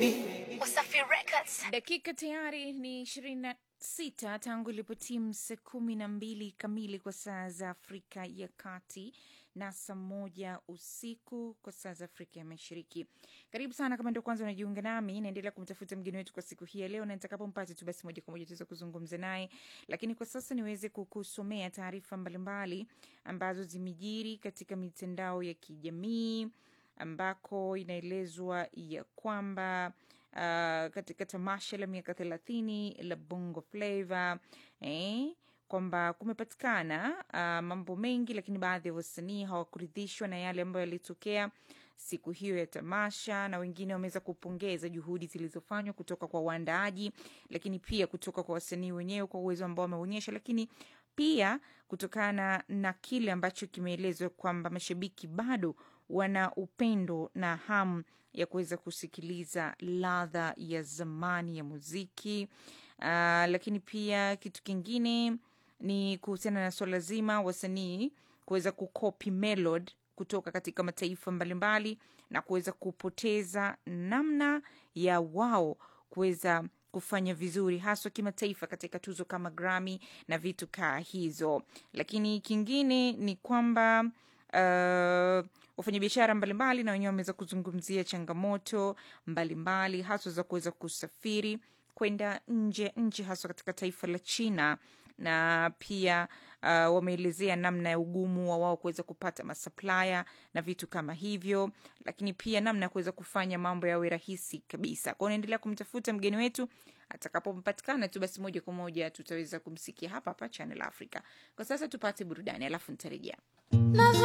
Wasafi Records. Dakika tayari ni ishirini na sita tangu ilipotimu saa kumi na mbili kamili kwa saa za Afrika ya Kati na saa moja usiku kwa saa za Afrika ya Mashariki. Karibu sana, kama ndio kwanza unajiunga nami, naendelea kumtafuta mgeni wetu kwa siku hii ya leo, na nitakapompata tu basi moja kwa moja tuweza kuzungumza naye, lakini kwa sasa niweze kukusomea taarifa mbalimbali ambazo zimejiri katika mitandao ya kijamii ambako inaelezwa ya kwamba uh, katika tamasha la miaka thelathini la Bongo Flava eh, kwamba kumepatikana uh, mambo mengi, lakini baadhi ya wasanii hawakuridhishwa na yale ambayo yalitokea siku hiyo ya tamasha, na wengine wameweza kupongeza juhudi zilizofanywa kutoka kwa waandaaji, lakini pia kutoka kwa wasanii wenyewe kwa uwezo ambao wameonyesha, lakini pia kutokana na kile ambacho kimeelezwa kwamba mashabiki bado wana upendo na hamu ya kuweza kusikiliza ladha ya zamani ya muziki. Uh, lakini pia kitu kingine ni kuhusiana na swala zima wasanii kuweza kukopi melody kutoka katika mataifa mbalimbali na kuweza kupoteza namna ya wao kuweza kufanya vizuri haswa kimataifa katika tuzo kama Grammy na vitu kaa hizo. Lakini kingine ni kwamba uh, wafanyabiashara mbalimbali na wenyewe wameweza kuzungumzia changamoto mbalimbali haswa za kuweza kusafiri kwenda nje ya nchi haswa katika taifa la China na pia uh, wameelezea namna ya ugumu wa wao kuweza kupata masupplier na vitu kama hivyo, lakini pia namna ya kuweza kufanya mambo yawe rahisi kabisa. Kwao naendelea kumtafuta mgeni wetu, atakapopatikana tu basi moja kwa moja tutaweza kumsikia hapa hapa Channel Africa. Kwa sasa tupate burudani, alafu nitarejea.